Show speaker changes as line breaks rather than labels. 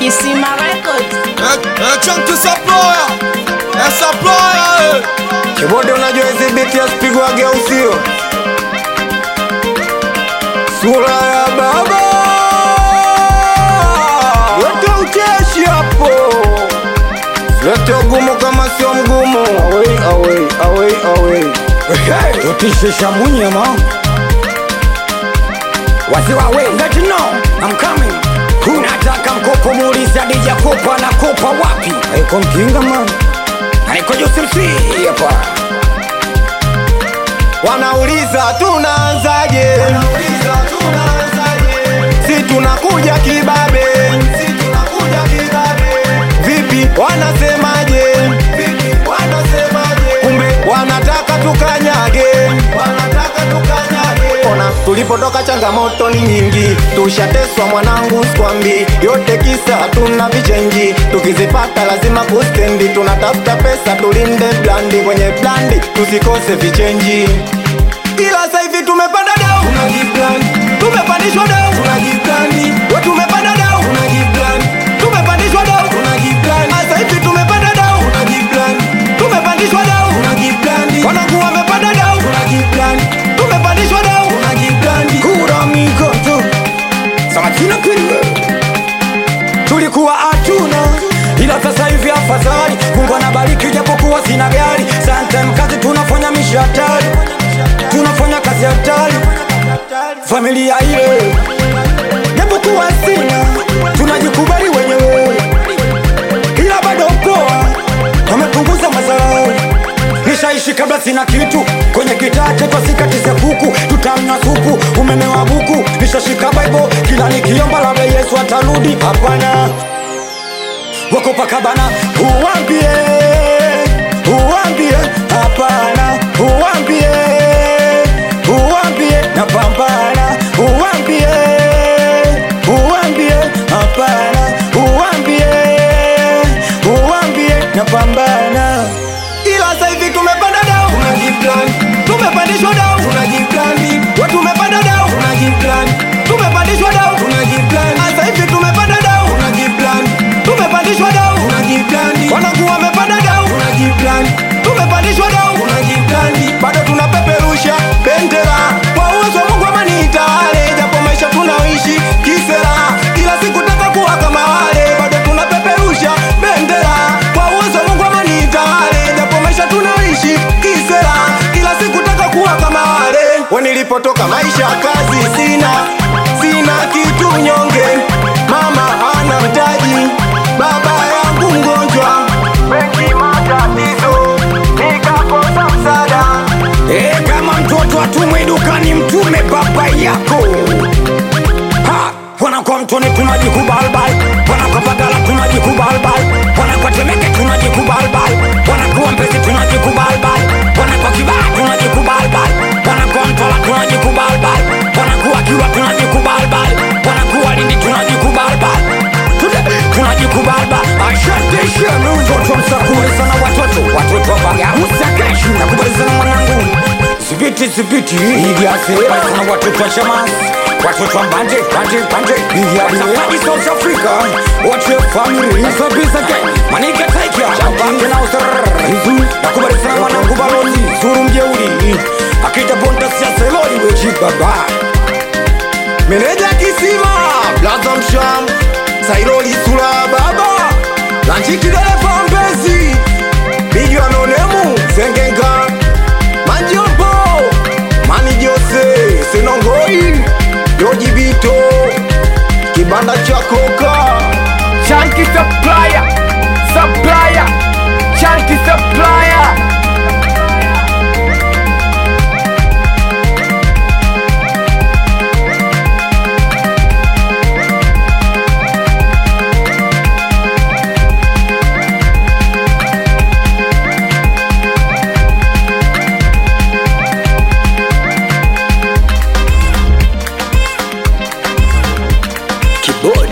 Kisima Records.
Eh, eh, chunky supplier. Eh, supplier, eh.
Kibode unajua hizi biti asipigwage au sio? Sura ya baba yote ucheshi hapo, lete ugumu kama sio mgumu. Away, away, away, away. Hey, tutishe shamunyama wasiwawe let you know I'm coming. Unataka mkopo muulize Adija kopa na kopa wapi? Haiko mkinga man Haiko Joseph C hapa Wanauliza tunaanzaje? Si tunakuja kibabe. Vipi wanasemaje? Kumbe wanataka tukanyage. Ona tulipotoka changamoto ni nyingi, tushateswa mwanangu, skwambi yote kisa hatuna vichenji, tukizipata lazima kustendi, tunatafuta pesa tulinde blandi, kwenye blandi tusikose vichenji, ila sasa hivi tumepanda dau, tumepandishwa dau, we tumepanda dau, tumepandishwa dau, sasa hivi tumepanda dau, tumepandishwa dau, wanangu wamepanda dau, tumepandishwa dau, kura mikoto samakina kweliwe tulikuwa hatuna ila sasa hivi afadhali mungu anabariki japokuwa sina gari sometime kazi tunafanya mishi hatari tunafanya kazi hatari familia ile japokuwa sina tunajikubali wenyewe ila bado poa wamepunguza mazarau nishaishi kabla sina kitu kwenye kitaa chetu asikatize kuku tutamnywa supu umeme wa buku nishashika bible kila nikiomba labda yesu atarudi hapana wakopakabana uwambie uwambie hapana uwambie uwambie napambana uwambie uwambie hapana uwambie uwambie napambana ila sasa hivi tumepanda dau tumepandishwa dau we tumepanda dau tumepandishwa dau sasa hivi tumepanda dau tumepandishwa dau wanangu wamepanda dau tumepandishwa dau bado tunapeperusha bendera kwa uwezo wa Mungu amani itawale, japo maisha tunaoishi kisera, kila siku taka kuwa kama wale, bado tunapeperusha bendera kwa uwezo wa Mungu amani itawale, japo maisha tunaoishi kisera, kila siku taka kuwa kama wale. We nilipotoka maisha kazi sina, sina kitu nyonge, mama hana mtaji, baba yangu mgonjwa, benki matatizo, nikakosa msaada E, kama mtoto atumwe dukani mtume baba yako ha, wanakuwa mtoni tunajikubalbal wanakuwa bagala tunajikubalbal wanakuwa temeke tunajikubalbal wanakuwa mpezi tunajikubalbal wanakuwa kibaa tunajikubalbal wanakuwa mtola tunajikubalbal wanakuwa kiwa tunajikubalbal wanakuwa lindi tunajikubalbal Tude- tunajikubalbal ashanteshemu mtoto msakuweza na watoto watoto wabaga msakashi nakubalizana mwanangu Zibiti zibiti Igiase Sana watoto wa shamas Watoto wa mbanje Mbanje mbanje Igiase South Africa Wache family Nasa bisa ke Manika taika Chambake na usar Nakubali sana mwanangu balozi Zuru mjeuri Akita bonta siasa elori wechi baba Meneja kisima Blaza msham Sairoli sura ya baba Lanchi kidele pambezi Bigi wanonemu Zengenga Manjombo Mani Jose Senongoi Yoji Bito Kibanda cha koka
Chunky supplier, supplier, chunky supplier.
Kibodi